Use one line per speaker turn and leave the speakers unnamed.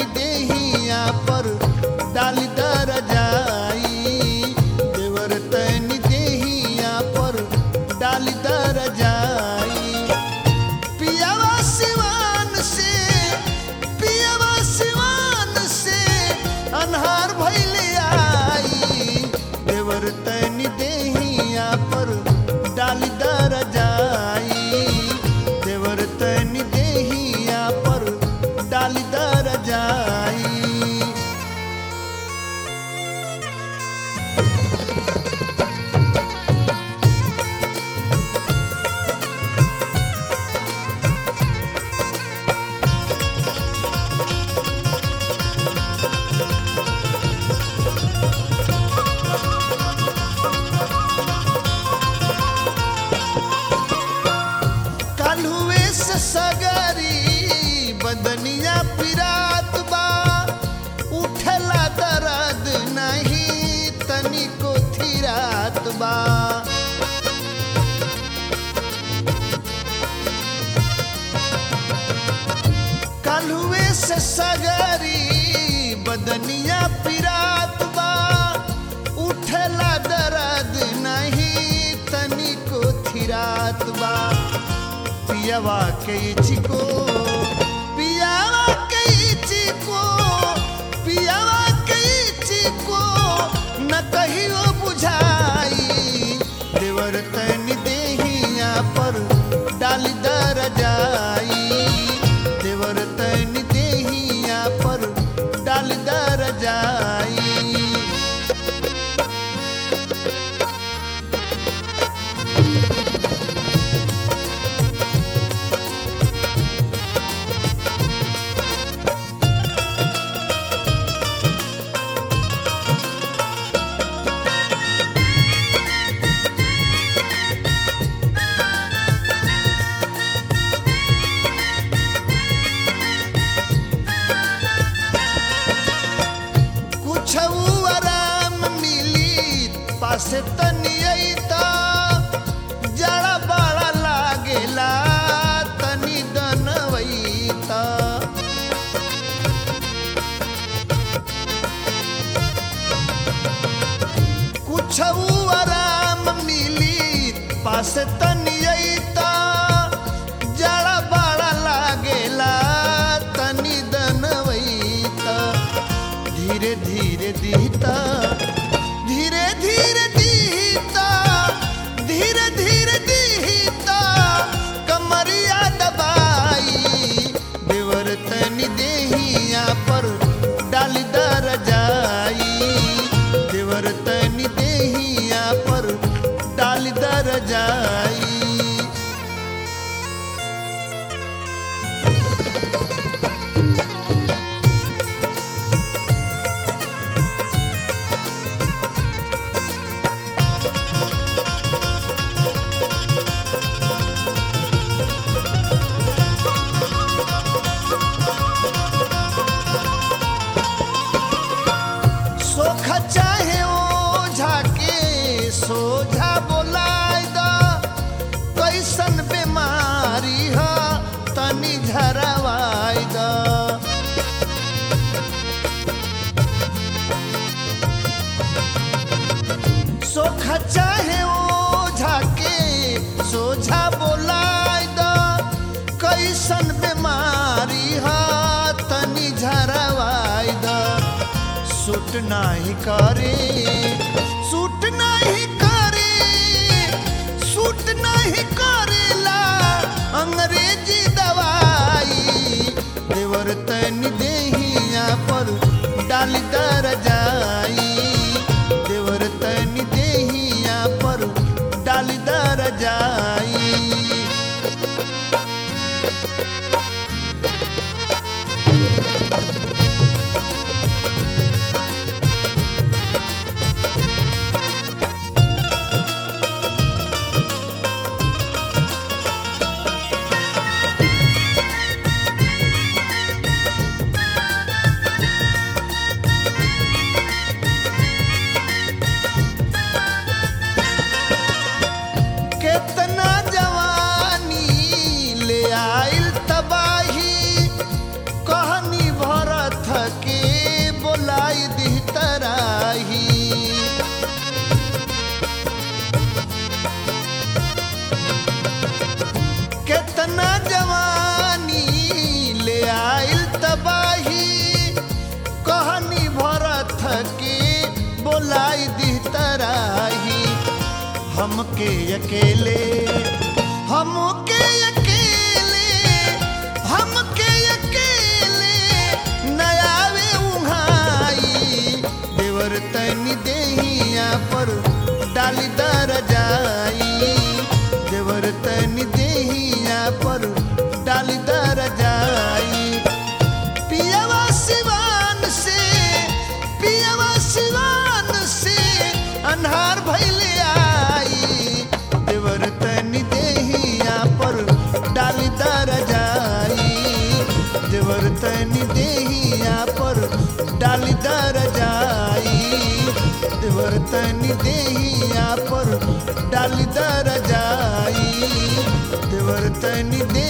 तनी देहिया पर डाली दर जाई देवर तनी देहिया पर डाली दर जाई पियावा सिवान से पियावा सिवान से अन्हार भइले आई देवर तनी देहिया पर डाली दर जाई देवर तनी देहिया पर डाली दर जाई काल्हुए से सगरी बदनिया पिरात बा उठला दर्द नहीं तनिको थिरात बा काल्हुए से सगरी बदनिया पिरात बा उठला दर्द नहीं तनिको थिरात बा पियावा के चिको पियावा के चिको पियावा के चिको न कहियो बुझाई देवर तनी देहिया पर डाली दर जाई देवर तनी देहिया पर डाली दर जाई कुछ आराम मिली पासे तनी अइता जड़ा बड़ा लागेला तनी दनवैता कुछ आराम मिली पासे तनी अइता जड़ा बड़ा लागेला तनी दनवैता धीरे धीरे दीता धीरे धीरे दीता धीरे धीरे दीता कमरिया दबाई देवर तनी देहिया पर डाली दर जाई देवर तनी देहिया पर डाली दर जाई सोख चाहे ओझा के सोझा बोलाय द कैसन बीमारी ह तनी झरवाय द सोख चाहे ओझा के सोझा बोलाय द कैसन बीमारी ह तनी झरवाय द सूट नाही करे सूट नाही करे सूट नाही करेला अंग्रेजी दवाई देवर तनी देहिया पर डाली दर जाई देवर तनी देहिया पर डाली दर जाई बुलाई दी तराही हमके अकेले हमके अकेले हमके अकेले नयावे उहाई देवर तनी देहिया पर डाली दर जाई देवर तनी देहिया पर डाली दर जाई पियवा सिवान से पियवा सिवान से अन्हार भैले आई देवर तनी देहिया पर डाली दर जाई देवर तनी देहिया पर डाली दर जाई देवर तनी देहिया पर डाली दर जाई देवर तनी दे